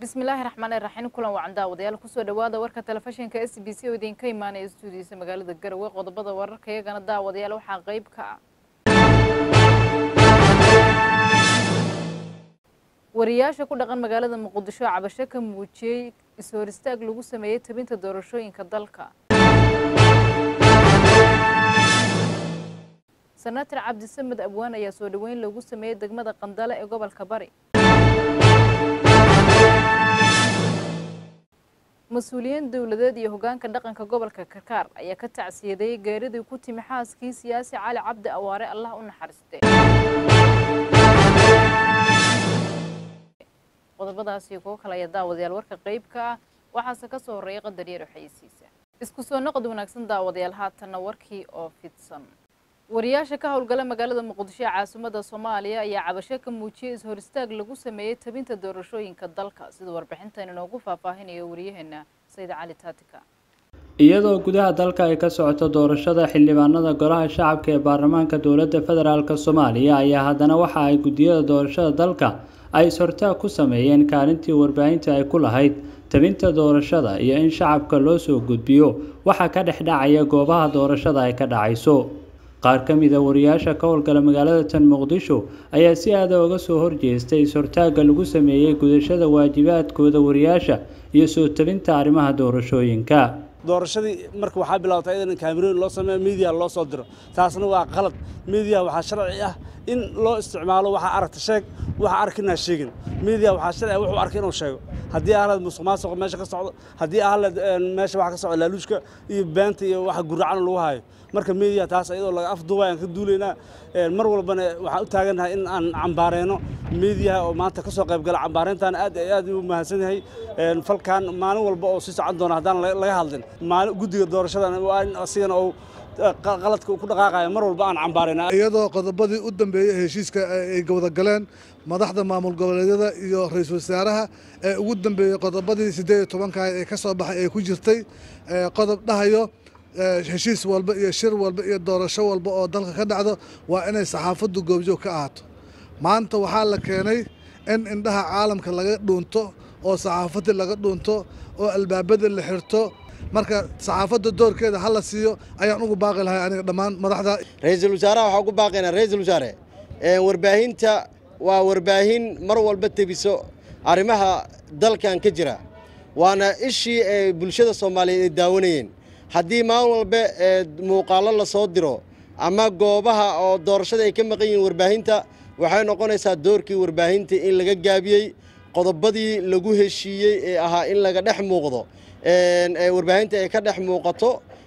bismillaahi raxmaani raxiim kulan wacan daawadayaal kusoo dhawaada warka telefishinka s b c oo idinka imaanaya stuudiisa magaalada garowe qodobada wararka iyagana daawadayaal waxaa qeyb ka ah wariyaasha ku dhaqan magaalada muqdisho cabasho ka muujiyey is-hor istaag lagu sameeyey tabinta doorashooyinka dalka senator cabdisamed abwaan ayaa soo dhaweyn loogu sameeyey degmada qandale ee gobolka bari mas-uuliyiin dowladeed iyo hogaanka dhaqanka gobolka karkaar ayaa ka tacsiyadeeyey geeridii ku timi xaaskii siyaasi cali cabdi awaare allah u naxariiste qodobadaasi kuwo kale ayaa daawadayaal warka qeybka ah waxaase ka soo horreeyay qadar yar xayeysiisa isku soo noqod wanaagsan daawadayaal haatanna warkii oo fidsan wariyaasha ka howlgala magaalada muqdisho ee caasimadda soomaaliya ayaa cabasho ka muujiyey is-hor istaag lagu sameeyey tabinta doorashooyinka dalka sida warbixintan inoogu faahfaahinayo wariyaheena sayid cali taatika iyadoo gudaha dalka ay ka socoto doorashada xildhibaanada golaha shacabka ee baarlamaanka dowladda federaalk soomaaliya ayaa haddana waxa ay guddiyada doorashada dalka ay is-hortaag ku sameeyeen kaalintii warbaahinta ay ku lahayd tabinta doorashada iyo in shacabka loo soo gudbiyo waxa ka dhex dhacaya goobaha doorashada ay ka dhacayso qaar ka mid a wariyaasha ka howlgala magaalada tan muqdisho ayaa si aada uga soo horjeestay is-hortaagga lagu sameeyey gudashada waajibaadkooda wariyaasha iyo soo tabinta arrimaha doorashooyinka doorashadii marka waxaa bilowtay in kaamiroon loo sameeyo miidiya loo soo diro taasna waa qalad miidiya waxaa sharci ah in loo isticmaalo waxaa aragta sheeg waxa arkinaa sheegin miidiya waxaa sharci ah wuxuu arkay inuu sheego haddii ahlad musuq maasuqa meesha ka socdo haddii ahlad meesha waxa ka socdo laaluushka iyo beenta iyo waxa guracan lagu hayo marka miidiya taas iyadoo laga afduubay aan ka duulaynaa mar walbana waxaan u taagannahay in aan cambaareyno miidiyaha oo maanta ka soo qayb gala cambaareyntan aad aad u mahadsan yahay falkan maalin walba oo sii socon doona haddaan laga hadlin maalin guddiga doorashadan waa in asigana uu qaladka ku dhaqaaqaya mar walba aan cambaarayna iyadoo qodobadii u dambeeyey heshiiska ay wada galeen madaxda maamul goboleedyada iyo ra-iisul wasaaraha ee ugu dambeeyey qodobadii siddeed iyo tobanka ee ka soo baxay ee ku jirtay qodob dhahayo heshiis walba iyo shir walba iyo doorasho walba oo dalka ka dhacdo waa inay saxaafaddu goobjoog ka ahaato maanta waxaa la keenay in indhaha caalamka laga dhuunto oo saxaafadii laga dhuunto oo albaabada la xirto marka saxaafadda doorkeeda ha la siiyo ayaan ugu baaqi lahay aniga dhammaan madaxda ra-iisul wasaaraha waxaa ugu baaqaynaa ra-iisul wasaare warbaahinta waa warbaahin mar walba tebiso arrimaha dalkan ka jira waana ishii ee bulshada soomaaliyeed ay daawanayeen haddii maalin walba muuqaallo la soo diro ama goobaha oo doorashada ay ka maqan yihiin warbaahinta waxay noqonaysaa doorkii warbaahinta in laga gaabiyey qodobadii lagu heshiiyey ee ahaa in laga dhex muuqdo warbaahinta ay ka dhex muuqato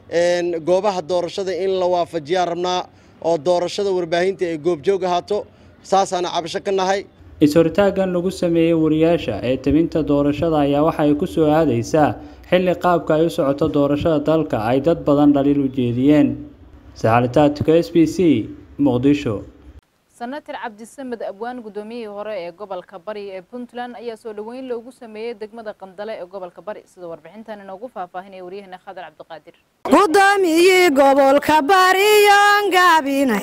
goobaha doorashada in la waafajiyaan rabnaa oo doorashada warbaahinta ay goobjoog ahaato saasaana cabasho ka nahay is-hortaaggan lagu sameeyey wariyaasha ee tabinta doorashada ayaa waxa ay ku soo aadaysaa xilli qaabka ay u socoto doorashada dalka ay dad badan dhaliil u jeediyeen saxalitaadka s b c muqdisho senator cabdisamed abwaan guddoomiyihii hore ee gobolka bari ee puntland ayaa soo dhaweyn loogu sameeyey degmada qandale ee gobolka bari sida warbixintan inoogu faahfaahinaya waryaheena khadar cabdiqaadir guddoomiyii gobolka bariyoon gaabinay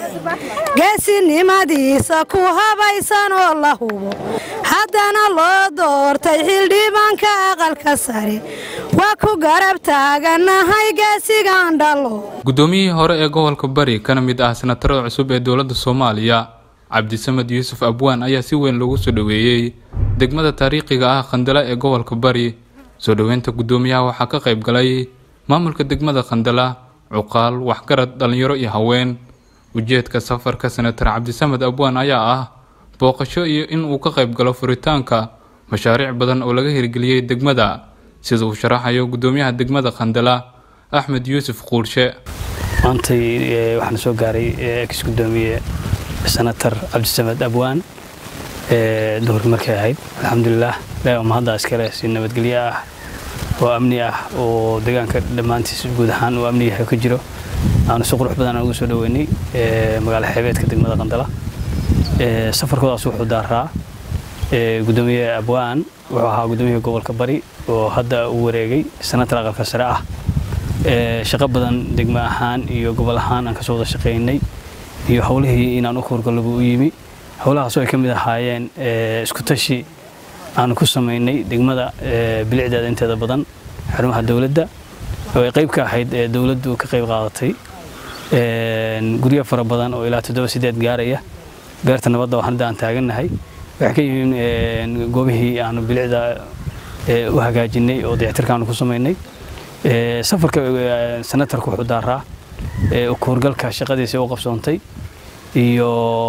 geesinimadiisa ku habaysan oo la hubo haddana loo doortay xildhibaanka aqalka sare waa ku garab taaganahay geesigan dhalo guddoomiyihii hore ee gobolka bari kana mid ah senatarada cusub ee dowladda soomaaliya cabdisamed yuusuf abwaan ayaa si weyn loogu soo dhoweeyey degmada taariikhiga ah khandala ee gobolka bari soo dhoweynta guddoomiyaha waxaa ka qayb galay maamulka degmada khandala cuqaal waxgarad dhallinyaro iyo haween ujeedka safarka senatar cabdisamed abwaan ayaa ah booqasho iyo in uu ka qayb galo furitaanka mashaariic badan oo laga hirgeliyey degmada sida uu sharaxayo guddoomiyaha degmada khandala axmed yuusuf quurshe maantay waxaana soo gaaray ex guddoomiye senatar cabdisamed abwaan duhurki markay ahayd alxamdulilah ilahi oo mahadda iskale si nabadgelyo ah oo amni ah oo deegaanka dhammaantiis guud ahaan uu amni yahay ka jiro aanu si qurux badan ugu soo dhoweynay magaalo xeebeedka degmada qandala safarkoodaas wuxuu daaraa guddoomiye abwaan wuxuu ahaa guddoomiyaha gobolka bari oo hadda uu wareegay senatar aqalka sare ah shaqo badan degmo ahaan iyo gobol ahaan aan kasoo wada shaqaynay iyo howlihii inaan u howlgallo buu u yimi howlahaasoo ay ka mid ahaayeen isku tashi aanu ku samaynay degmada bilicdeeda inteeda badan xarumaha dowladda oo ay qayb ka ahayd dowladdu ka qayb qaadatay guryo fara badan oo ilaa toddoba sideed gaaraya beerta nabadda oo hadda aan taagannahay waxay ka yihiin goobihii aanu bilicda u hagaajinay oo dayactirka aanu ku samaynay safarka senatarku wuxuu daaraa kuurgalka shaqadiisa u qabsoontay iyo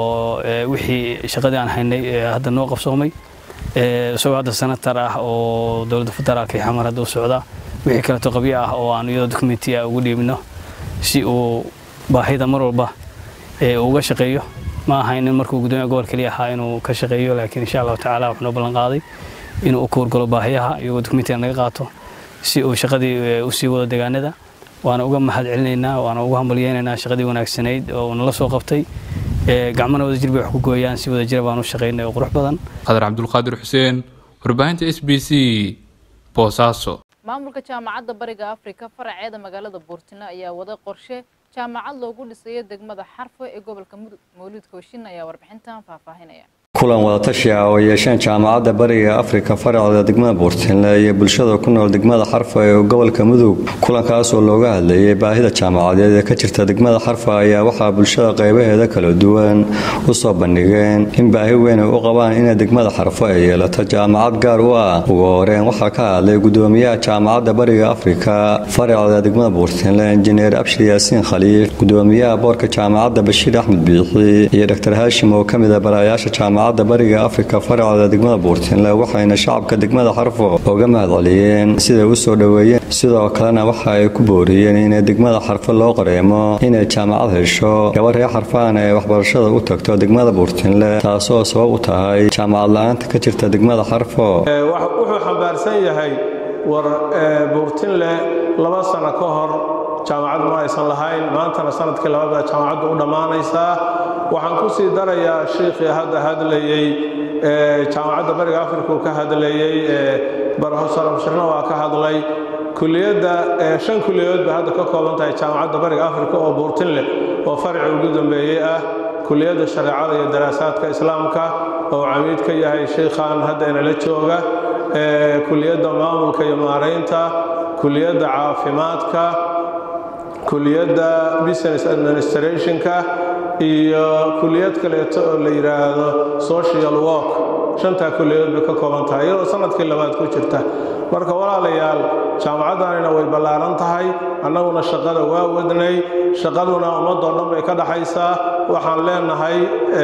wixii shaqadii aan haynay hadda noo qabsoomay isagoo hadda senatar ah oo dowladda federaalka iyo xamar hadda u socda wixii kaleeto qabyo ah oo aan iyadoo dokumenti ah ugu dhiibno si uu baahida mar walba uga shaqeeyo ma ahayn in markuu gudoomiya gobol keliya ahaa inuu ka shaqeeyo laakiin insha allahu tacaala wuxuu noo ballan qaaday inuu u kuurgalo baahiyaha iyagoo dokumentiga naga qaato si uu shaqadii usii wado deegaanada waana uga mahad celinaynaa waana uga hambalyeynaynaa shaqadii wanaagsanayd oo nala soo qabtay gacmana wadajir bay wax ku gooyaan si wadajira baan u shaqaynay oo qurux badan qadar cabdulqaadir xuseen warbaahinta s b c boosaaso maamulka jaamacadda bariga afrika faraceeda magaalada buurtino ayaa wada qorshe jaamacad loogu dhisayo degmada xarfo ee gobolka mudug mawlid kooshin ayaa warbixintan faahfaahinaya kulan wadatashi ah oo yeesheen jaamacadda bariga afrika faraceeda degmada buurtinle iyo bulshada ku nool degmada xarfa ee gobolka mudug kulankaasoo looga hadlayay baahida jaamacadeed ee ka jirta degmada xarfa ayaa waxaa bulshada qaybaheeda kala duwan u soo bandhigeen in baahi weyn ay u qabaan inay degmada xarfo ay yeelato jaamacad gaar u ah ugu horeen waxaa ka hadlay gudoomiyaha jaamacadda bariga afrika faraceeda degmada buurtinle injineer abshir yaasiin khaliif gudoomiyaha boorka jaamacadda bashiir axmed biixi iyo dr haashim oo ka mid a barayaasha jaamacadda bariga afrika faraceeda degmada buurtinle waxayna shacabka degmada xarfo uga mahad celiyeen siday u soo dhoweeyeen sidoo kalena waxa ay ku booriyeen inay degmada xarfo loo qareemo inay jaamacad hesho gabar ree xarfaana ee waxbarashada u tagto degmada buurtinle taasoo sabab u tahay jaamacad la-aanta ka jirta degmada xarfo wuxuu xambaarsan yahay war buurtinle laba sano ka hor jaamacad ma aysan lahayn maantana sanadkii labada jaamacaddu u dhammaanaysaa waxaan ku sii darayaa shiikhii hadda hadlayey jaamacadda bariga afrika uu ka hadlayey barofesor abshirna waa ka hadlay kuliyadda shan kuliyadood bay hadda ka kooban tahay jaamacadda bariga afrika oo buurtin leh oo farci ugu dambeeyey ah kuliyadda shareecada iyo daraasaadka islaamka oo camiid ka yahay sheikhan hadda inala jooga kuliyadda maamulka iyo maaraynta kuliyadda caafimaadka kuliyadda business administrationka iyo kuliyad kaleeto oo la yidhaahdo social work shantaa kuliyadood bay ka kooban tahay iyadoo sanadkii labaad ku jirta marka walaalayaal jaamacaddanina way ballaaran tahay annaguna shaqada waa wadnay shaqaduna ummadoo dhan bay ka dhaxaysaa waxaan leenahay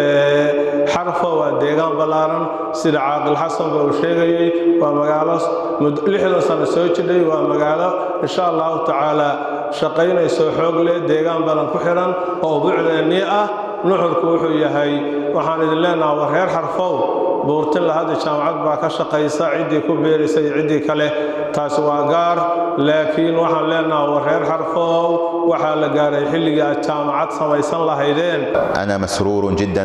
xarfo waa deegaan ballaaran sida caaqil xasanba uu sheegayey waa magaalo lixdan sano soo jidhay waa magaalo insha allahu tacaala shaqaynayso xoog leh deegaan badan ku xidhan oo bucdeennii ah nuxurku wuxuu yahay waxaan idin leenaha war reer xarfow buurtinla hadda jaamacad baa ka shaqaysa ciddii ku beeraysa iyo ciddii kale taasi waa gaar laakiin waxaan leenaha war reer xarfow waxaa la gaaray xilligii aad jaamacad samaysan lahaydeen أنا مسرور جدا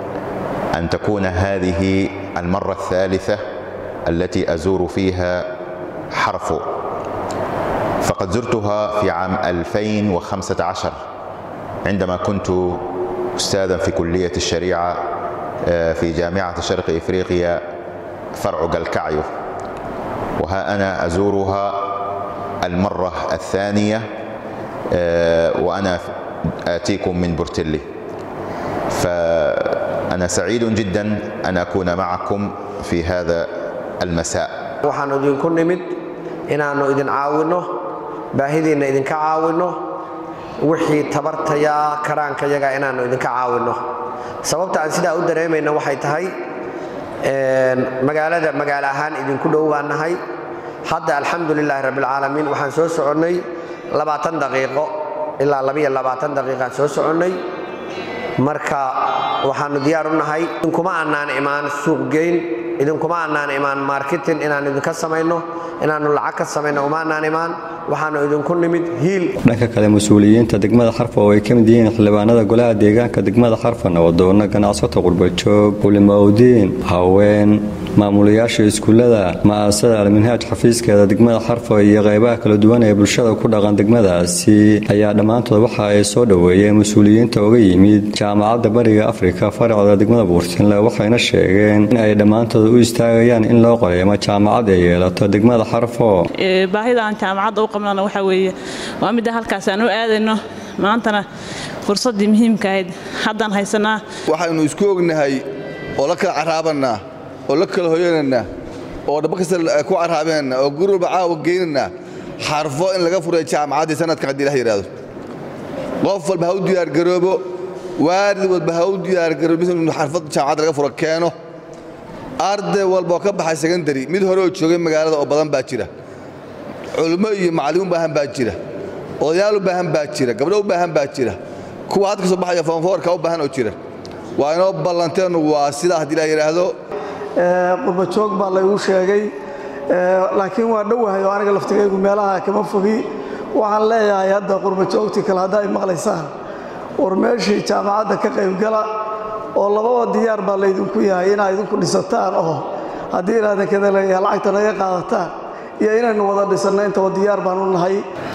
أن تكون هذه المرة الثالثة التي أزور فيها حرفو فقد زرتها في عام 2015 عندما كنت أستاذا في كلية الشريعة في جامعة شرق إفريقيا فرع قلكعيو وها أنا أزورها المرة الثانية وأنا آتيكم من بورتلي فأنا سعيد جدا أن أكون معكم في هذا المساء waxaanu idinku nimid inaannu idin caawinno baahidiinna idinka caawinno wixii tabartaya karaankayaga inaannu idinka caawinno sababta aan sidaa u dareemayna waxay tahay magaalada magaalo ahaan idinku dhow baan nahay hadda alxamdulilaahi rabbilcaalamiin waxaan soo soconnay labaatan daqiiqo ilaa labiyo labaatan daqiiqaan soo soconnay marka waxaannu diyaar u nahay idinkuma annaan imaan suuqgeyn idinkuma annaan imaan marketing inaan idinka samayno inaannu lacag ka samayno uma annaan imaan waxaannu idinku nimid hiil dhanka kale mas-uuliyiinta degmada xarfa oo ay ka mid yihiin xildhibaanada golaha deegaanka degmada xarfa nabadoonna ganacsato qurbajoog culimaudiin haween maamulayaasha iskuullada ma'aasada alminhaaj xafiiskeeda degmada xarfo iyo qaybaha kala duwan ee bulshada ku dhaqan degmadaasi ayaa dhammaantood waxa ay soo dhoweeyeen mas-uuliyiinta uga yimid jaamacadda bariga afrika faracda degmada buurtinle waxayna sheegeen in ay dhammaantood u istaagayaan in loo qoreemo jaamacad ay yeelato degmada xarfo baahida aan jaamacadda u qabnana waxaa weeye waa midda halkaas aan u aadayno maantana fursaddii muhiimka ahayd haddaan haysanaa waxaynu isku ognahay oo la kala caraabanaa oo la kala hoyananaa oo dhaba kasta ku caraabanana oo guri walba caawa geynana xarfo in laga furay jaamacaddii sanadka haddii la yidhaahdo qof walba ha u diyaargaroobo waalid walba ha u diyaargaroobo in xarfad jaamacadda laga furo keeno arday walba oo ka baxay secondary mid hore oo joogay magaalada oo badan baa jira culummo iyo macallin u baahan baa jira odayaal u baahan baa jira gabdho u baahan baa jira kuwa hadda ka soo baxaya foonfoorka u baahan oo jira waa inoo ballanteenu waa sidaa haddii la yidhaahdo qurba joog baa laygu sheegay laakiin waa dhowahay oo aniga laftigaygu meelaha kama fogi waxaan leeyahay hadda qurba joogtii kale hadda ay maqlaysaan war meeshii jaamacadda ka qaybgala oo lababa diyaar baa laydinku yahay inaa idinku dhisataan oo haddii inaadan kada leeyahay lacagta naga qaadataan iyo inaynu wada dhisanno intaba diyaar baan u nahay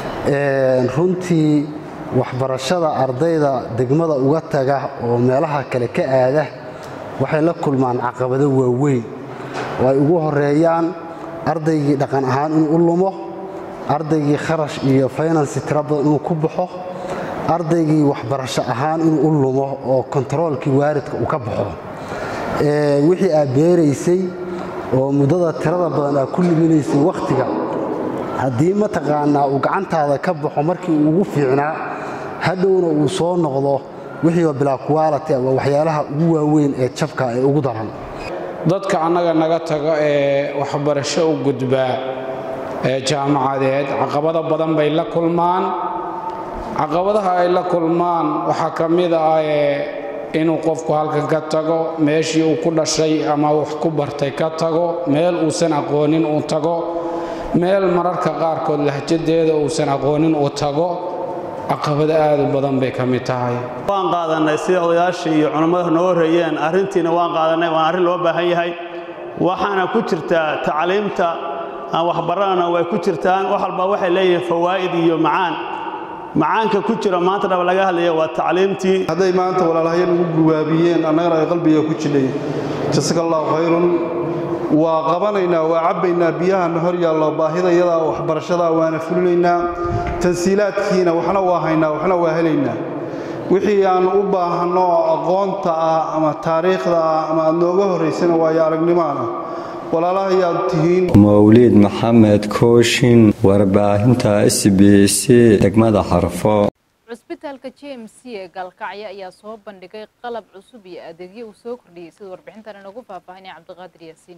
runtii waxbarashada ardayda degmada uga taga oo meelaha kale ka aada waxay la kulmaan caqabado waaweyn oo ay ugu horeeyaan ardaygii dhaqan ahaan inuu u lumo ardaygii kharash iyo faynansi tira badan inuu ku baxo ardaygii waxbarasho ahaan inuu u lumo oo kontaroolkii waaridka uu ka baxo wixii aad beeraysay oo muddada tirada badan aad ku liminaysay wakhtiga haddii mataqaanaa uu gacantaada ka baxo markii uu ugu fiicnaa hadhowna uu soo noqdo wixiiba bilaa kuwaalati waa waxyaalaha ugu waaweyn ee jabka ee ugu daran dadka annaga naga tago ee waxbarasho u gudbaa ee jaamacadeed caqabado badan bay la kulmaan caqabadaha ay la kulmaan waxaa ka mid ah inuu qofku halkan ka tago meeshii uu ku dhashay ama wax ku bartay ka tago meel uusan aqoonin uu tago meel mararka qaarkood lahjadeeda uusan aqoonin uu tago caqabado aad u badan bay ka mid tahay waan qaadannay sida odayaashii iyo culammadu noo horreeyeen arrintiina waan qaadannay waan arrin loo baahan yahay waxaana ku jirtaa tacliimta aan waxbaranana way ku jirtaan wax walba waxay leeyihiin fawaa'id iyo macaan macaanka ku jira maanta dhaba laga hadlaya waa tacliimtii hadday maanta walaalahaya nagu guwaabiyeen annagana ay qalbiga ku jidhay jasaka allahu khayrun waa qabanaynaa waa cabbaynaa biyahana hor yaallo baahidayada waxbarashada waana fulinaynaa tansiilaadkiina waxna waa haynaa waxna waa helaynaa wixii aan u baahanno aqoonta ah ama taariikhda ah ama aad nooga horraysana waayo aragnimaana walaalahayaad tihiin mawliid maxamed kooshin warbaahinta s b c degmada xarfo cusbitaalka j m c ee gaalkacyo ayaa soo bandhigay qalab cusub iyo adeegyo uu soo kordhiyey sida warbixintan inagu faahfaahinaya cabdiqaadir yaasiin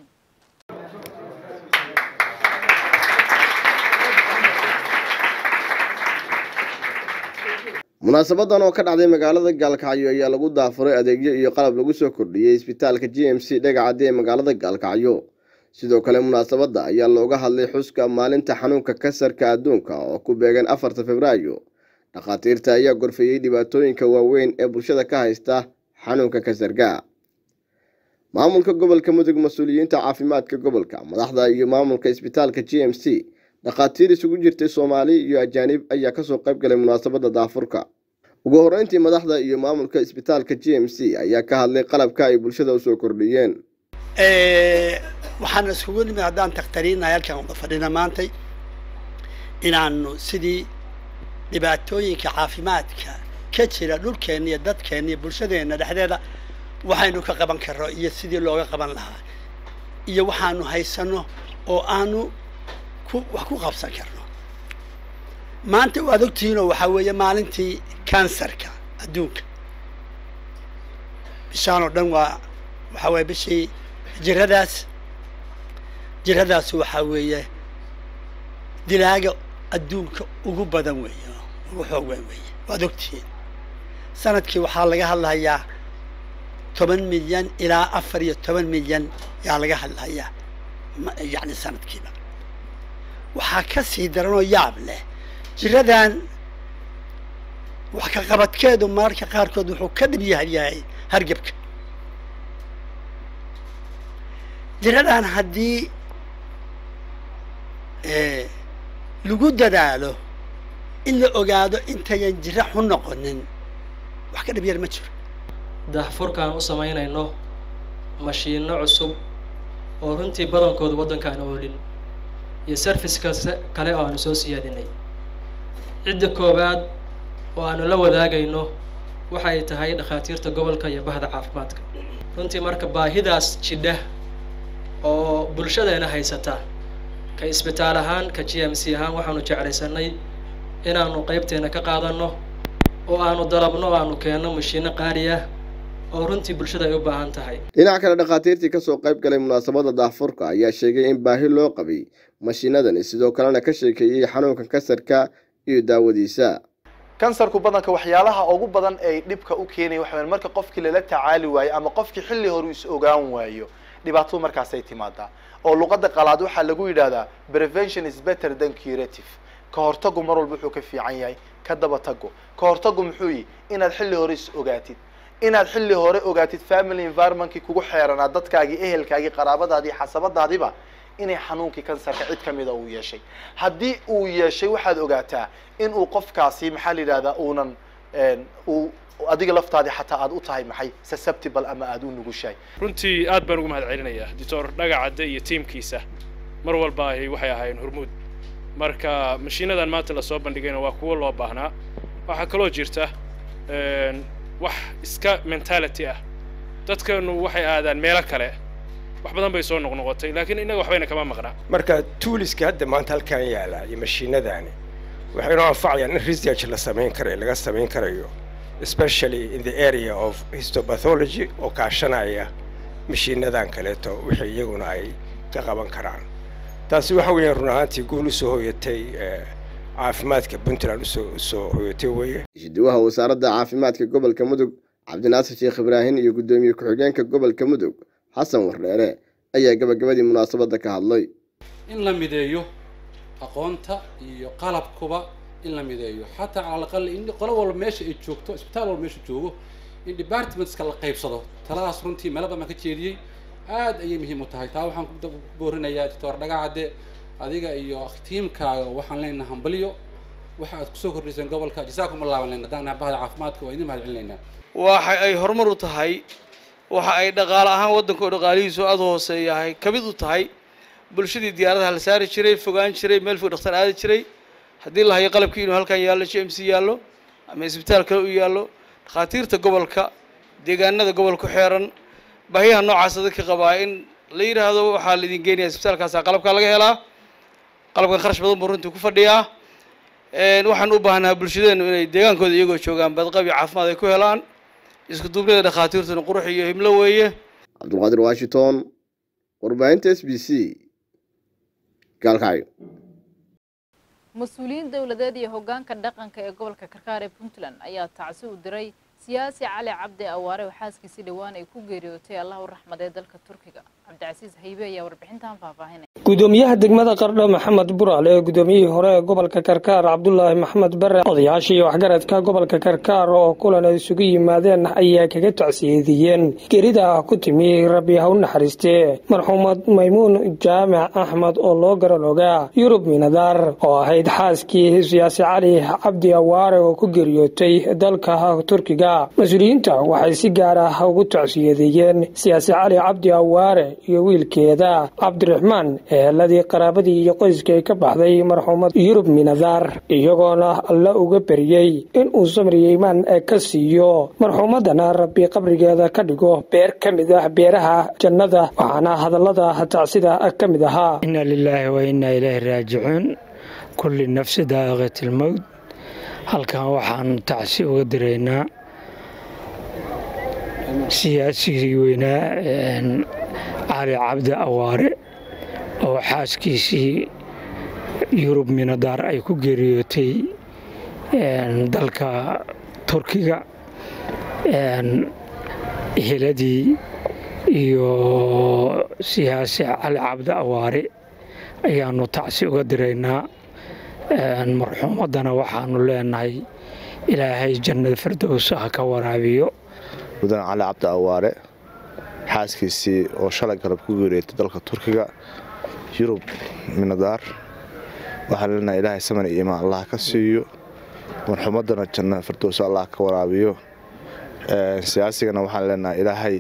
munaasabadan oo ka dhacday magaalada gaalkacyo ayaa lagu daafuray adeegyo iyo qalab lagu soo kordhiyey isbitaalka j m c dhegacaddi ee magaalada gaalkacyo sidoo kale munaasabadda ayaa looga hadlay xuska maalinta xanuunka kasarka adduunka oo ku beegan afarta februaayo dhakhaatiirta ayaa gorfeeyey dhibaatooyinka waaweyn ee bulshada ka haysta xanuunka kasarka maamulka gobolka mudug mas-uuliyiinta caafimaadka gobolka madaxda iyo maamulka isbitaalka j m c dhakhaatiir isugu jirtay soomaali iyo ajaanib ayaa kasoo qayb galay munaasabadda daafurka ugu horreyntii madaxda iyo maamulka isbitaalka j m c ayaa ka hadlay qalabka ay bulshada usoo kordhiyeen waxaan iskugu nimid haddaan takhtariinnahay halkaan wada fadhina maantay inaanu sidii dhibaatooyinka caafimaadka ka jira dhulkeenna iyo dadkeenna iyo bulshadeenna dhexdeeda waxaynu ka qaban karno iyo sidii looga qaban lahaa iyo waxaanu haysanno oo aanu ku wax ku qabsan karno maanta waad ogtihiinoo waxaa weeye maalintii kansarka adduunka bishaan oo dhan waa waxaa weeye bishii jiradaas jiradaas waxaa weeye dilaaga adduunka ugu badan weeye ugu xoog weyn weeye waad ogtihiin sanadkii waxaa laga hadlahayaa toban milyan ilaa afar iyo toban milyan yaa laga hadlahayaa yacni sanadkiiba waxaa ka sii daranoo yaab leh jiradan wax ka qabadkeedu mararka qaarkood wuxuu ka dhib yahay yahay hargebka jiradan haddii lagu dadaalo in la ogaado intayan jira xun noqonin wax ka dhib yar ma jiro daahfurkaan u samaynayno mashiinno cusub oo runtii badankooda waddankaan oolin iyo sarfiska kale oo aanu soo siyaadinay cidda koowaad oo aanu la wadaagayno waxa ay tahay dhakhaatiirta gobolka iyo bahda caafimaadka runtii marka baahidaas jidha oo bulshadeena haysata ka isbitaal ahaan ka g m c ahaan waxaanu jeclaysanay inaanu qaybteena ka qaadanno oo aanu dalabno o aanu keenno mashiinno qaali ah oo runtii bulshada ay u baahan tahay dhinaca kale dhakhaatiirtii kasoo qayb galay munaasabadda daahfurka ayaa sheegay in baahi loo qabay mashiinadani sidoo kalena ka sheekeeyey xanuunka kansarka iyo daawadiisa kansarku badanka waxyaalaha ugu badan ay dhibka u keenaya waxa weeye marka qofkii lala tacaali waayo ama qofkii xilli hore is ogaan waayo dhibaatadu markaasay timaadaa oo luqadda qalaad waxaa lagu yidhahdaa prevention is better than curative ka hortagu mar walba wuxuu ka fiican yahay ka daba tago ka hortagu muxuu yihi inaad xilli hore is ogaatid inaad xilli hore ogaatid family environmentkii kugu xeeranaa dadkaagii ehelkaagii qaraabadaadii xasabadaadiba inay xanuunkii kansarka cid ka mida uu yeeshay haddii uu yeeshay waxaad ogaataa in uu qofkaasi maxaa la yidhahdaa uunan uu adiga laftaadii xataa aad u tahay maxay susceptible ama aad u nugushahay runtii aad baan ugu mahad celinayaa doctor dhagacadde iyo tiimkiisa mar walba ay waxay ahaayeen hormuud marka mashiinadan maanta lasoo bandhigayna waa kuwo loo baahnaa waxaa kaloo jirta wax iska mentality ah dadkanu waxay aadaan meelo kale wax badan bay soo noqnoqotay laakiin innaga waxbayna kama maqnaa marka tuuliska hadda maanta halkan yaala iyo mashiinadani waxay inoo anfacayaan in research la samayn karayo laga samayn karayo especially in the area of histopathology oo kaashanaya mashiinadan kaleeto wixii iyaguna ay ka qaban karaan taasi waxa weeyaan run ahaantii guul usoo hoyatay caafimaadka puntland usoo usoo hoyatay weeye ishiduwaha wasaaradda caafimaadka gobolka mudug cabdinaasir sheekh ibraahim iyo guddoomiye ku-xigeenka gobolka mudug xasan wardheere ayaa gabagabadii munaasabadda ka hadlay in la mideeyo aqoonta iyo qalabkuba in la mideeyo xataa cala alaqal in qolo walba meesha ay joogto isbitaal walba meesha joogo in departmentska la qaybsado taladaas runtii meelo badan ka jeediyey aad ayay muhiim u tahay taa waxaan ku boorinayaa doctor dhagacadde adiga iyo tiimkaaga waxaan leenahay hambaliyo waxa aad kusoo kordhiseen gobolka jasaakum allahu lena haddaan nahay bahda caafimaadka waa idin mahad celinaynaa waxa ay horumar u tahay waxa ay dhaqaale ahaan waddanka oo dhaqaalihiisu aada u hooseeyahay ka mid u tahay bulshadii diyaaradaha la saari jiray fogaan jiray meel fog dhakhtar aadi jiray haddii la hayo qalabkii inuu halkan yaallo j m c yaallo ama isbitaal kale u yaallo dhakhaatiirta gobolka deegaanada gobolka ku xeeran baahiyaha noocaasa dadka qabaa in la yidhaahdo waxaa laidin geenaya isbitaalkaasa qalabkaa laga helaa qalabkan kharash badan buu runtii ku fadhiyaa waxaan u baahnaa bulshadeenu inay deegaankooda iyagoo joogaan badqabi caafimaad ay ku helaan isku duubnida dhakhaatiirtuna qurux iyo himlo weeye cabdulqaadir washington warbaahinta s b c gaalkacyo mas-uuliyiin dowladeed iyo hoggaanka dhaqanka ee gobolka karkaar ee puntland ayaa tacsi u diray siyaasi cali cabdi awaare oo xaaskiisii dhowaan ay ku geeriyootay allah u raxmadee dalka turkiga cabdicasiis haybe ayaa warbixintan faahfaahinaya gudoomiyaha degmada qardho maxamed buraale ee gudoomiyihii hore ee gobolka karkaar cabdulaahi maxamed bare odayaashii waxgaradka gobolka karkaar oo kulan ay isugu yimaadeen ayaa kaga tacsiyeediyeen gerida ku timi rabbi ha u naxariistee marxuumad maymuun jaamac axmed oo loo garan ogaa yurub minadaar oo ahayd xaaskii siyaasi cali cabdi awaare oo ku geeriyootay dalka turkiga mas-uuliyiinta waxay si gaar ah ugu tacsiyadeeyeen siyaasi cali cabdi awaare iyo wiilkeeda cabdiraxmaan eheladii qaraabadii iyo qoyskii ka baxday marxuumad yurub minadaar iyagoona alla uga beriyey inuu samriyo imaan ka siiyo marxuumadana rabbi qabrigeeda ka dhigo beer ka mid ah beeraha jannada waxaana hadallada tacsida ka mid ahaa inna lilaahi wa innaa ilaahi raajicuun kulli nafsi daa'iqat ilmowt halkan waxaan tacsi uga diraynaa siyaasigii weynaa cali cabdi awaare oo xaaskiisii yurub minadaar ay ku geeriyootay dalka turkiga eheladii iyo siyaasi cali cabdi awaare ayaanu tacsi uga diraynaa marxuumaddana waxaanu leenahay ilaahay jannada firdows ha ka waraabiyo mudan cali cabdi awaare xaaskiisii oo shalay galab ku geeriyootay dalka turkiga yurub minadaar waxaan leenahay ilaahay saman iyo imaan allah ka siiyo marxumadana janna firdowso allah ka waraabiyo siyaasigana waxaan leenahay ilaahay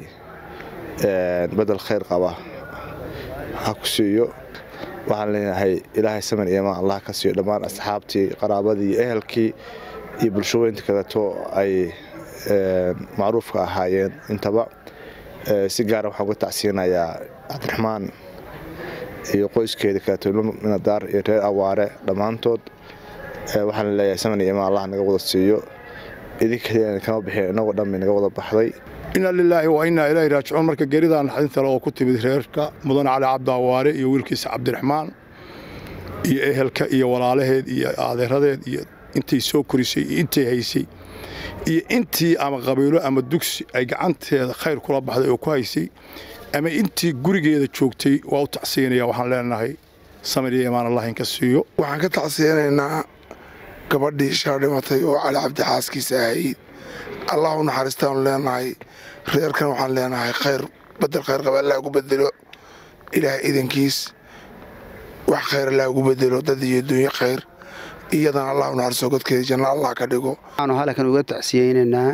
bedel khayr qaba ha ku siiyo waxaan leenahay ilaahay saman iyo imaan allah ka siiyo dhammaan asxaabtii qaraabadii iyo ehelkii iyo bulshaweynta kaleeto ay macruufka ahaayeen intaba si gaara waxaan uga tacsiinayaa cabdiraxmaan iyo qoyskeeda kaleeto ilmo minadaar iyo reer awaare dhammaantood waxaan leeyahay saman iyo imaan allah naga wada siiyo idinka kama bixin inagoo dhan bay naga wada baxday inna lilaahi wa innaa ilaahi raajicuun marka geeridaa naxdinta le oo ku timid reerka mudan cali cabdaawaare iyo wiilkiisa cabdiraxmaan iyo ehelka iyo walaalaheed iyo adeeradeed iyo intay soo korisay iyo intay haysay iyo intii ama qabiilo ama dugsi ay gacanteeda khayr kula baxday oo ku haysay ama intii gurigeeda joogtay waa u tacsiinaya waxaan leenahay samir iyo imaan allah inka siiyo waxaan ka tacsiyanaynaa gabadhii shaa dhimatay oo cali cabdi xaaskiisa ahayd allah u naxariistaanu leenahay reerkan waxaan leenahay khayr bedel khayr qaba allah ugu bedelo ilaah idankiis wax khayr allah ugu bedelo dad iyo dunyo khayr iyadana allah u naxariisto godkeeda janna allah ka dhigo waxaanu halkan uga tacsiyeynaynaa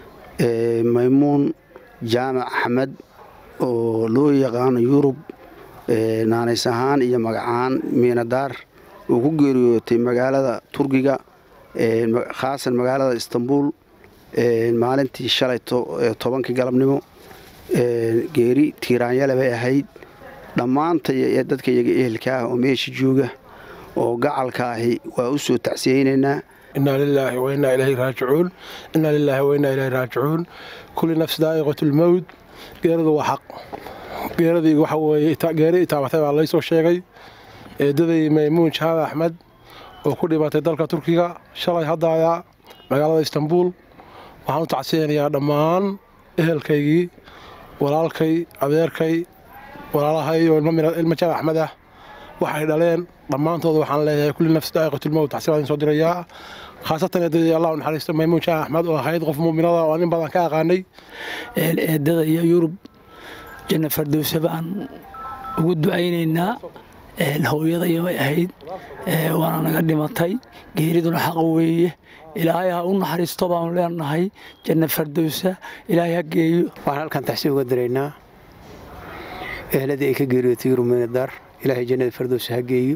maymuun jaamac axmed oo loo yaqaano yurub naanays ahaan iyo magacaan miinadaar uu ku geeriyootay magaalada turkiga khaasan magaalada istanbul maalintii shalay tobankii galabnimo geeri tiiraanyale bay ahayd dhammaantay dadka iyaga ehelka ah oo meesha jooga oo gacalka ahi waa u soo tacsiyeynaynaa inaa lilaahi wa innaa ilayhi raajicuun innaa lilaahi wa innaa ilayhi raajicuun kulli nafsi daa'iqatu lmowd geeradu waa xaq geeradii waxa weeye geeri itaabatay baa laysoo sheegay eedaday maymuun jaamac axmed oo ku dhimatay dalka turkiga shalay haddaaya magaalada istanbul waxaan u tacsiyanayaa dhammaan ehelkaygii walaalkay adeerkay walaalahay oo ilmo jaamac axmed ah waxay dhaleen dhammaantood waxaan leeyahay kulli nafsi daa'iqatulmowt taxsiibaan soo dirayaa khaasatan eedadii allah u naxariisto maymuun jaamac axmed oo ahayd qof muuminada oo nin badan ka aqaanay eedada iyo yurub janna fardowse baan ugu ducaynaynaa hooyada iyobay ahayd waana naga dhimatay geeriduna xaqa weeye ilaahay ha u naxariisto baanu leenahay janna fardowsa ilaahay ha geeyo waxaan halkan taxsiib uga diraynaa ehladii ay ka geeriyootay yurub miinadaar ilaahay jannada fardowsa ha geeyo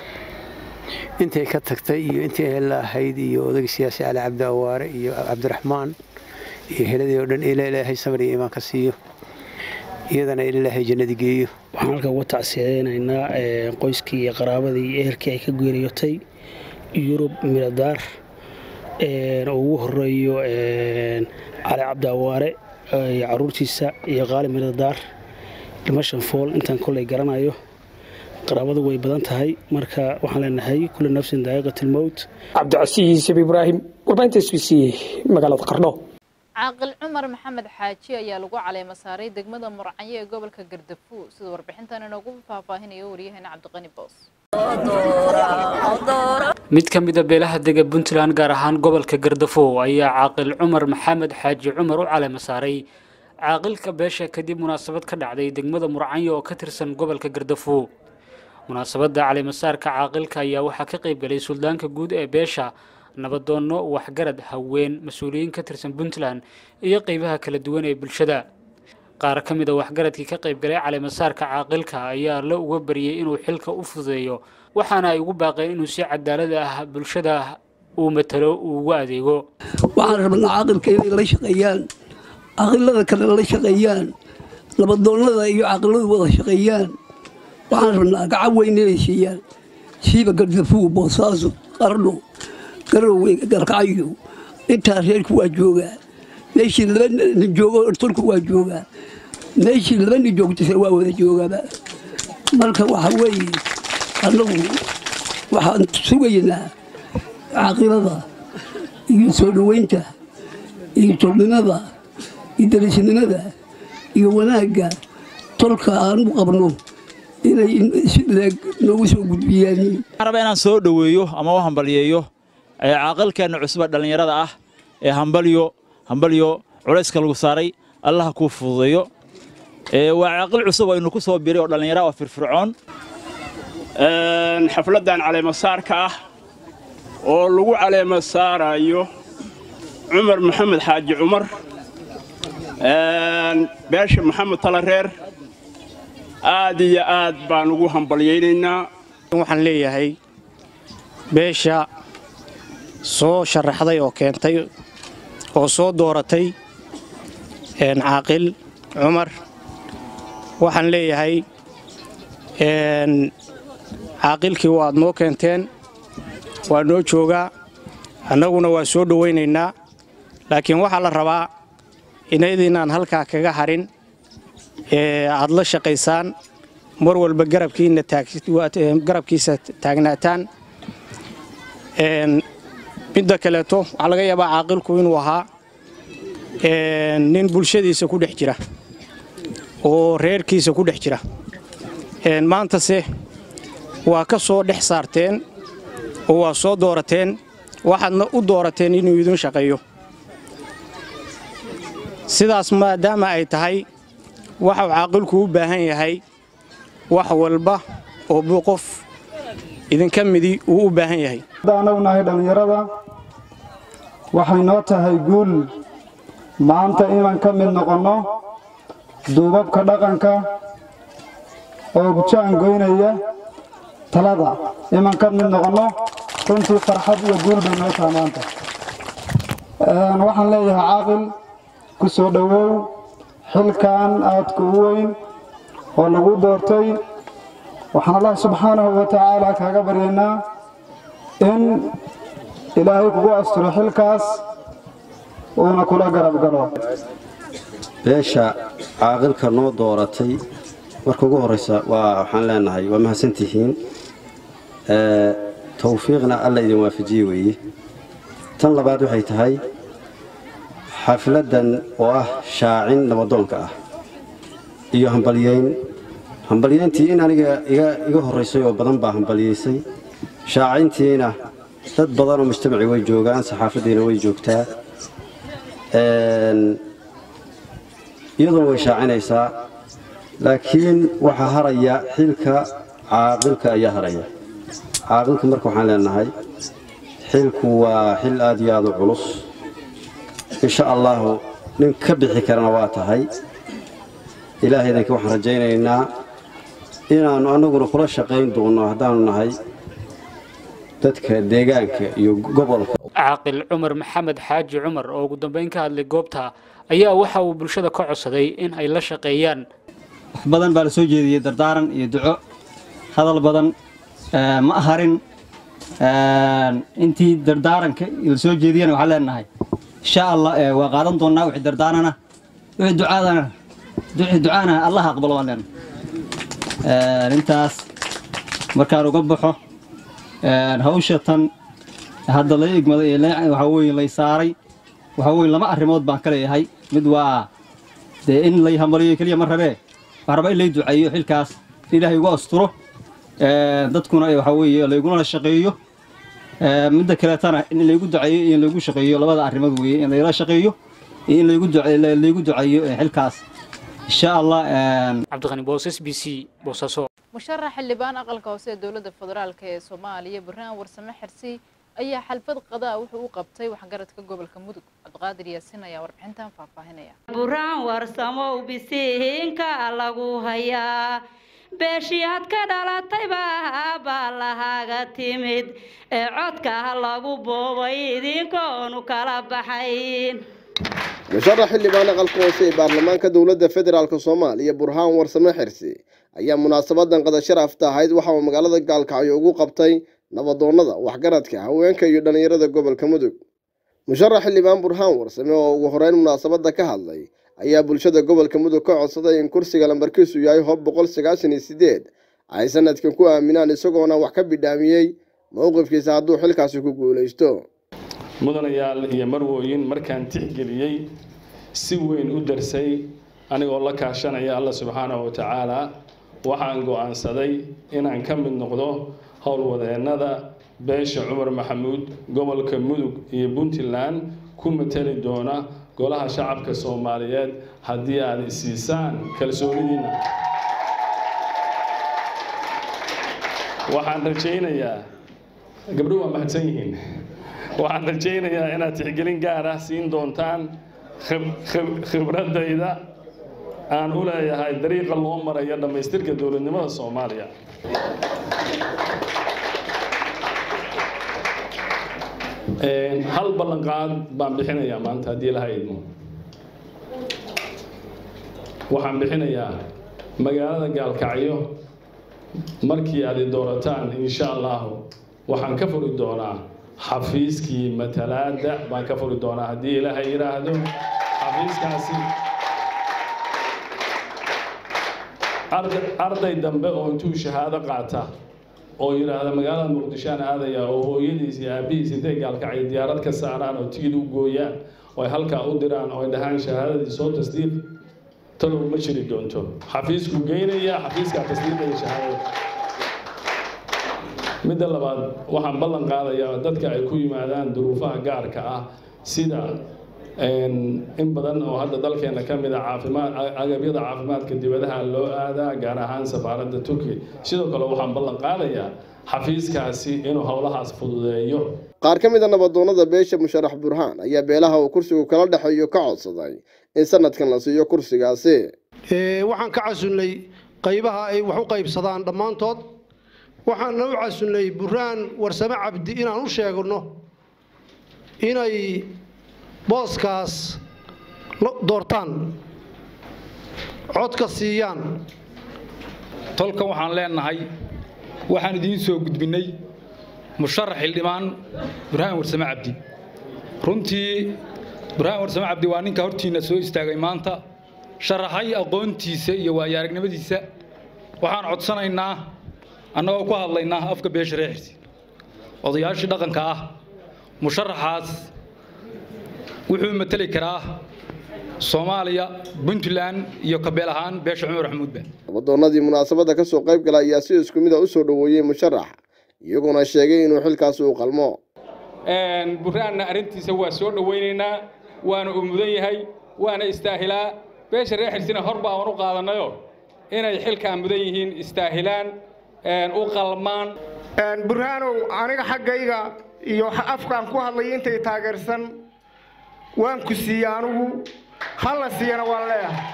intay ka tagtay iyo intii ehella ahayd iyo odagii siyaasi cali cabdi awaare iyo cabdiraxmaan iyo heladii oo dhan ilaahay samar iyo imaan ka siiyo iyadana ilaahay jannadii geeyo waxaan halkan uga tacsiyeynaynaa qoyskii iyo qaraabadii iyo ehelkii ay ka geeriyootay yurub miinadaar oo ugu horeeyo cali cabdi awaare iyo caruurtiisa iyo qaali miinadaar dhimashan fool intaan koley garanayo qaraabadu way badan tahay marka waxaan leenahay kulli nafsin daa'iqatilmowt cabdicasiis ibraahim warbaahinta s b c magaalada qardho caaqil cumar maxamed xaaji ayaa lagu caleema saaray degmada murcanyo ee gobolka gardafu sida warbixintan inoogu faahfaahinayo waryaheena cabdiqani boos mid ka mida beelaha dega puntland gaar ahaan gobolka gardafow ayaa caaqil cumar maxamed xaaji cumar u caleema saaray caaqilka beesha kadib munaasabad ka dhacday degmada murcanyo oo ka tirsan gobolka gardafow munaasabadda caleemasaarka caaqilka ayaa waxaa ka qayb galay suldaanka guud ee beesha nabadoonno waxgarad haween mas-uuliyiin ka tirsan puntland iyo qeybaha kala duwan ee bulshada qaar ka mid a waxgaradkii ka qayb galay caleemasaarka caaqilka ayaa la uga baryay inuu xilka u fududeeyo waxaana ay ugu baaqeen inuu si cadaalad ah bulshada uu matalo uu ugu adeego waxaan rabnaa caaqilka inay la shaqeeyaan caaqilada kale la shaqeeyaan nabadoonnada iyo caaqiladu wada shaqeeyaan waxaan rabnaa gacan weyn inay siiyaan siiba gardafuug boosaaso qardho garowe garkacyo intaa reerku waa joogaa meeshii laba nin joogo tolku waa joogaa meeshii laba nin joogtase waa wada joogaaba marka waxa weeye annagu waxaan sugaynaa caaqilada iyo soo dhoweynta iyo tolnimada iyo darisnimada iyo wanaagga tolka aan u qabno inay si leeg noogu soo gudbiyaan waxaan rabaa inaan soo dhoweeyo ama u hambalyeeyo caaqilkeenna cusuba dhallinyarada ah ee hambalyo hambalyo culayska lagu saaray allaha kuu fududeeyo waa caaqil cusub aynu ku soo biray oo dhallinyara oo firfircoon xafladdan caleemasaarka ah oo lagu caleema saarayo cumar maxamed xaaji cumar beesha maxamed talareer aad iyo aad baan ugu hambalyaynaynaa waxaan leeyahay beesha soo sharaxday oo keentay oo soo dooratay caaqil cumar waxaan leeyahay caaqilkii waad noo keenteen waa noo joogaa annaguna waa soo dhowaynaynaa laakiin waxaa la rabaa inaydinaan halkaa kaga harin ee aad la shaqaysaan mar walba garabkiisa taagnaataan midda kaleeto waxaa laga yaabaa caaqilku inuu ahaa nin bulshadiisa ku dhex jira oo reerkiisa ku dhex jira maantase waa ka soo dhex saarteen oo waa soo doorateen waxaadna u doorateen inuu idin shaqeeyo sidaas maadaama ay tahay waxau caaqilku u baahan yahay wax walba oo buu qof idinka midi uu u baahan yahay annagu nahay dhallinyarada waxay noo tahay guul maanta inaan ka mid noqonno duubabka dhaqanka oo gujaan goynaya talada inaan ka mid noqonno runtii farxad iyo guul bay noo tahay maanta waxaan leeyahay caaqil ku soo dhowow xilkan aadka u weyn oo lagu doortay waxaan allah subxaanahu wa tacaala kaaga baryaynaa in ilaahay kugu asturo xilkaas uuna kula garab galo beesha caaqilka noo dooratay marka ugu horraysa waa waxaan leenahay waa mahadsantihiin tawfiiqna alla idin waafajiye weeye tan labaad waxay tahay xafladdan oo ah shaacin nabadoonka ah iyo hambalyayn hambalyayntii in aniga iga horraysay oo badan baa hambalyaysay shaacintiina dad badan oo mujtamaci way joogaan saxaafaddiina way joogtaa iyaduna way shaacinaysaa laakiin waxaa haraya xilka caaqilka ayaa haraya caaqilka marka waxaan leenahay xilku waa xil aad iyo aad u culus insha allaahu nin ka bixi karana waa tahay ilaahaydanka waxaan rajaynaynaa inaannu annaguna kula shaqayn doonno haddaannu nahay dadka deegaanka iyo gobolka caaqil cumar maxamed xaaji cumar oo ugu dambeyn ka hadlay goobta ayaa waxa uu bulshada ka codsaday in ay la shaqeeyaan wax badan baa la soo jeediyey dardaaran iyo duco hadal badan ma harin intii dardaaranka la soo jeediyana waxaan leenahay insha allah waa qaadan doonnaa wixii dardaarana wixii ducaadana wixii ducaana allah aqbalo waan leenahay intaas markaan uga baxo hawsha tan hadda la igmaday ee waxaa weeye lay saaray waxaa weeye lama arrimood baan ka leeyahay mid waa dee in lay hamaliyo keliya ma rabee waxaan rabaa in lay duceeyo xilkaas in ilaahay ugu asturo dadkuna waxaa weeye layguna shaqeeyo midda kaleetana in laygu duceeyo iyo in laygu shaqeeyo labada arrimood weeye in layla shaqeeyo iyo in laygu laygu duceeyo xilkaas insha allah cabdiqani boosas b c boosaaso musharax xildhibaan aqalka hoose ee dowladda federaalk ee soomaaliya barnaamij warsame xirsi ayaa xalfad qadaa wuxuu u qabtay waxgaradka gobolka mudug cabdiqaadir yaasin ayaa warbixintan faahfaahinaya buraan warsamow bisihiinka lagu hayaa beeshiyaad ka dhalatayba baa lahaaga timid ee codka lagu boobay idinkoonu kala baxayn musharax xildhibaan aqalka hoose ee baarlamaanka dowladda federaalk soomaaliya burhaan warsame xirsi ayaa munaasabadan qada sharafta ahayd waxa uu magaalada gaalkacyo ugu qabtay nabadoonnada waxgaradka haweenka iyo dhallinyarada gobolka mudug musharax xildhibaan burhaan warsame oo ugu horeyn munaasabadda ka hadlay ayaa bulshada gobolka mudug ka codsaday in kursiga lambarkiisu yahay hob boqol sagaashan iyo sideed ay sanadkan ku aaminaan isagoona wax ka bidhaamiyey mowqifkiisa hadduu xilkaasi ku guulaysto mudanayaal iyo marwooyin markaan tixgeliyey si weyn u darsay anigoo la kaashanaya alla subxaanahu watacaala waxaan go'aansaday inaan ka mid noqdo howlwadeennada beesha cumar maxamuud gobolka mudug iyo puntland ku matali doona golaha shacabka soomaaliyeed haddii aad isiisaan kalsoonidiina waxaan rajaynayaa gabdho waa mahadsan yihiin waxaan rajaynayaa inaad tixgelin gaar ah siin doontaan khibradayda aan u leeyahay dariiqa loo marayo dhammaystirka dowladnimada soomaaliya hal ballanqaad baan bixinayaa maanta haddii ilaha idmo waxaan bixinayaa magaalada gaalkacyo markii aad i doorataan insha allahu waxaan ka furi doonaa xafiiskii matalaada baan ka furi doonaa haddii ilaahay yidhaahdo xafiiskaasi arday dambe oo intuu shahaado qaata oo yidhaahda magaalada muqdishoaan aadaya oo hooyadiis iyo aabbihiis intay gaalkacyo diyaarad ka saaraan oo tigid u gooyaan oo ay halkaa u diraan oo ay dhahaan shahaadadii soo tasdiiq talow ma jiri doonto xafiisku geynaya xafiiskaa tasdiiqaya shahaadada midda labaad waxaan ballan qaadayaa dadka ay ku yimaadaan duruufaha gaarka ah sida in badan oo hadda dalkeena ka mid a caafimaad agabyada caafimaadka dibadaha loo aadaa gaar ahaan safaaradda turkiya sidoo kale waxaan ballan qaadayaa xafiiskaasi inuu howlahaas fududeeyo qaar ka mid a nabadoonnada beesha musharax burhaan ayaa beelaha uu kursigu kala dhexeeyo ka codsaday in sanadkan la siiyo kursigaasi waxaan ka casunnay qaybaha ay wax u qaybsadaan dhammaantood waxaana u casunnay burhaan warsame cabdi inaan u sheegno inay booskaas doortaan codka siiyaan tolkan waxaan leenahay waxaan idiin soo gudbinnay musharax xildhibaan burhaan warsame cabdi runtii burhaan warsame cabdi waa ninka hortiinna soo istaagay maanta sharaxay aqoontiisa iyo waayo aragnimadiisa waxaan codsanaynaa annagoo ku hadlaynaa afka beesha reexirsi odayaashii dhaqanka ah musharaxaas wuxuu mateli karaa soomaaliya puntland iyo kabeel ahaan beesha cumar maxamuudba nabadoonnadii munaasabadda ka soo qayb gala ayaa si isku mid a u soo dhoweeyey musharax iyaguna sheegay inuu xilkaasi u qalmo burhaanna arrintiisa waa soo dhowaynaynaa waana uu mudan yahay waana istaahilaa beesha reer xirsina hor baa aan u qaadannayo inay xilkaa mudan yihiin istaahilaan u qalmaan burhaanow aniga xaggayga iyo afkaan ku hadlay intay taageersan waan ku siiye anugu hala siiyana waan leeyahay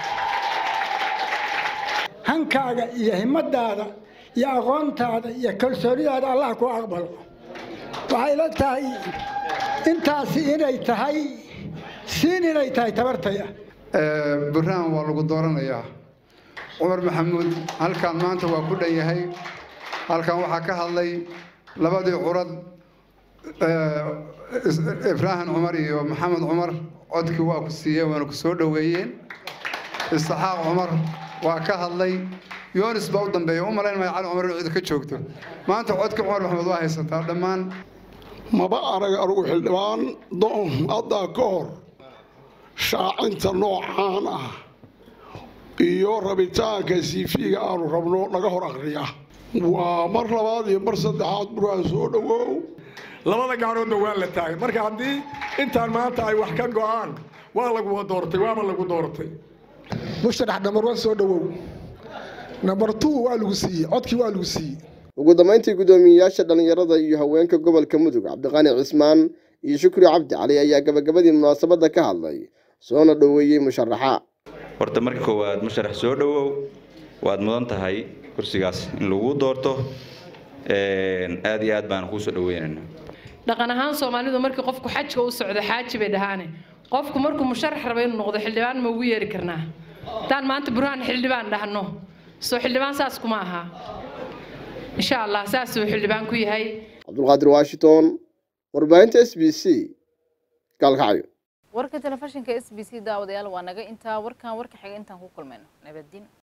hankaaga iyo himadaada iyo aqoontaada iyo kalsoonidaada allah ku aqbalo waxay la tahay intaasi inay tahay siin inay tahay tabartaya burhaan waa lagu dooranayaa cumar maxamuud halkan maanta waa ku dhan yahay halkan waxaa ka hadlay labadii curad ibraahim cumar iyo maxamed cumar codkii waa ku siiyeen waana ku soo dhoweeyeen isxaaq cumar waa ka hadlay yoonis baa u dambeeya u malayn maya cali cumar inuu cid ka joogto maanta codkii cumar maxamed waa haysataa dhammaan maba arag anugu xildhibaan doon haddaa ka hor shaacinta noocaan ah iyo rabitaanka siifiga aanu rabno naga hor akriya waa mar labaad iyo mar saddexaad buraan soo dhowow labada gacnoodna waa la taagay marka haddii intaan maanta ay wax ka go'aan waa laguwa doortay waaba lagu doortay musharax nambar wan soo dhowow nambar two waa lagu siiyey codkii waa lagu siiyey ugu dambayntii guddoomiyeyaasha dhallinyarada iyo haweenka gobolka mudug cabdiqaani cismaan iyo shukri cabdi cali ayaa gabagabadii munaasabadda ka hadlay soona dhoweeyey musharaxa horta marka koowaad musharax soo dhowow waad mudan tahay kursigaas in lagu doorto aad iyo aad baan kuu soo dhoweynaynaa dhaqan ahaan soomaalidu markii qofku xajka u socdo xaaji bay dhahaane qofku markuu musharax raba inuu noqdo xildhibaan ma ugu yeeri karnaa haddaan maanta burhaan xildhibaan dhahno soo xildhibaan saas kuma aha insha allah saasuu xildhibaan ku yahay cabdulqaadir washington warbaahinta s b c gaalkacyo warka telefishinka s b c daawadayaal waa naga intaa warkan warka xiga intaan ku kulmayno nabaddiin